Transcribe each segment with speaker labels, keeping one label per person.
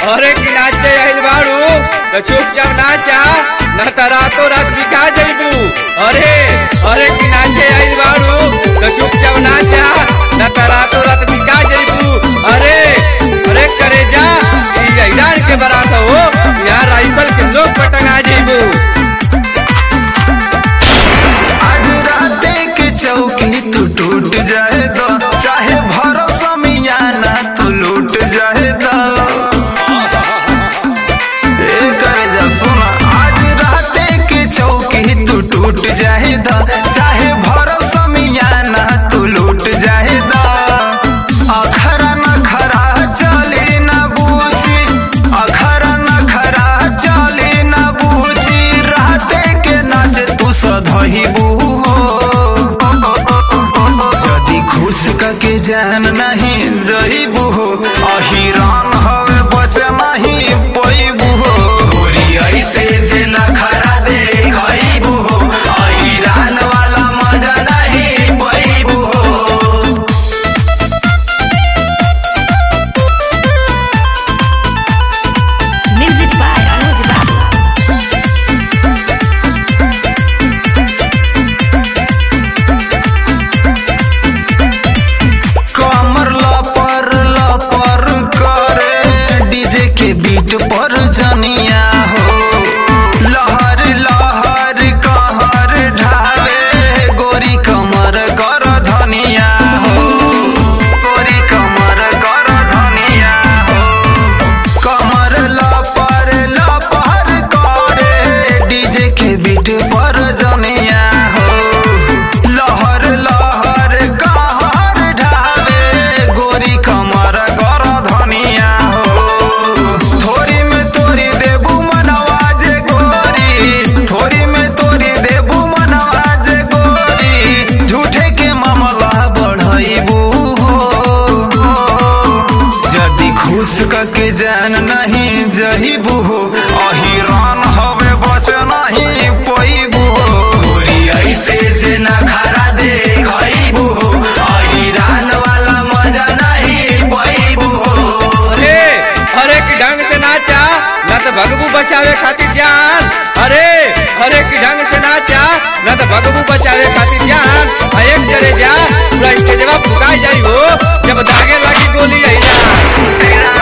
Speaker 1: अरे कि नाचे आइल बाड़ू तो चुपचाप नाचा न त रातो रात बिका जइबू अरे अरे कि नाचे आइल बाड़ू तो चुपचाप नाचा न त रातो रात बिका जइबू अरे अरे करे जा ई ईरान के बारात हो यहाँ राइफल के लोग पटंगा जइबू
Speaker 2: आज राते के चौकी तू टूट जाए तो चाहे भरोसा मियाना तू लूट जाए तो ए करे जा सुना आज राते के चौकी तू टूट जाए तो चाहे भरोसा मियाना तू लूट जाए तो अखरा न खरा चली न बूझी अखरा न खरा चली न बूझी राते के नाच तू सधहिबू यदि खुश के जान नहीं जइबू हो अहिरान हवे बच नहीं पैबू हो गोरी ऐसे जे न खरा देखइबू हो अहिरान वाला मजा नहीं पैबू हो
Speaker 3: Music by Anuj Bala.
Speaker 2: कमर लपर लपर करे डीजे के बीट पर जनिया हो लहर लहर कहर ढावे गोरी कमर कर धनिया हो गोरी कमर कर धनिया हो कमर लपर लपर करे डीजे के बीट पर जनिया हो लहर लहर कहर ढावे गोरी कमर कर धनिया हो थोड़ी में तोरी देबू मनवाज गोरी थोड़ी में तोरी देबू मनवाज गोरी झूठे के मामला बढ़ाइबू हो यदि खुश के जान नहीं जहिबू हो अहिरान हवे बच नहीं पैबू हो गोरी ऐसे जे न खरा देखइबू हो अहिरान वाला मजा नहीं पैबू हो
Speaker 1: अरे अरे कि ढंग से नाचा न तो भगबू बचावे खातिर जान अरे अरे कि ढंग से नाचा न तो भगबू बचावे खातिर जान आ एक जरे जा पूरा स्टेजवा फुका जाई हो जब दागे लगी गोली आई ना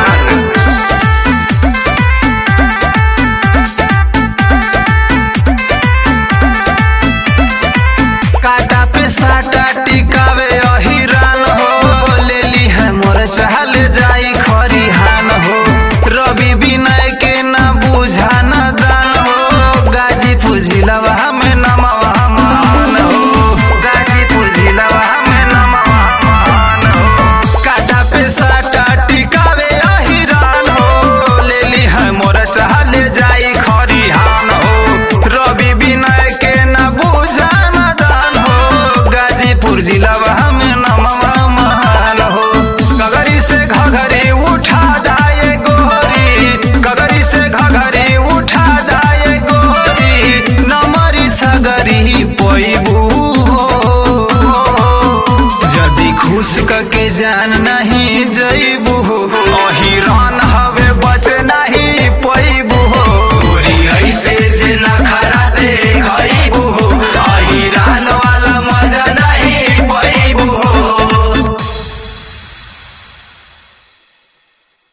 Speaker 2: काटा पे साटा टिकावे अहिरान हो ले ली है मोर चाल जाई खरिहान हो रवि विनय के न बुझा न दान हो गाजीपुर जिलावा में नमवा मान हो गाजीपुर जिलावा में नमवा मान हो काटा पे साटा टिकावे अहिरान हो ले ली है मोर चाल जाई खरिहान हो रवि विनय के न बुझा न दान हो गाजीपुर जिलावा में नमवा महान हो गगरी से घघरी उठा दाए गोरी गगरी से घघरी उठा दाए गोरी नमरी सगरी पैबू हो यदि खुश के जान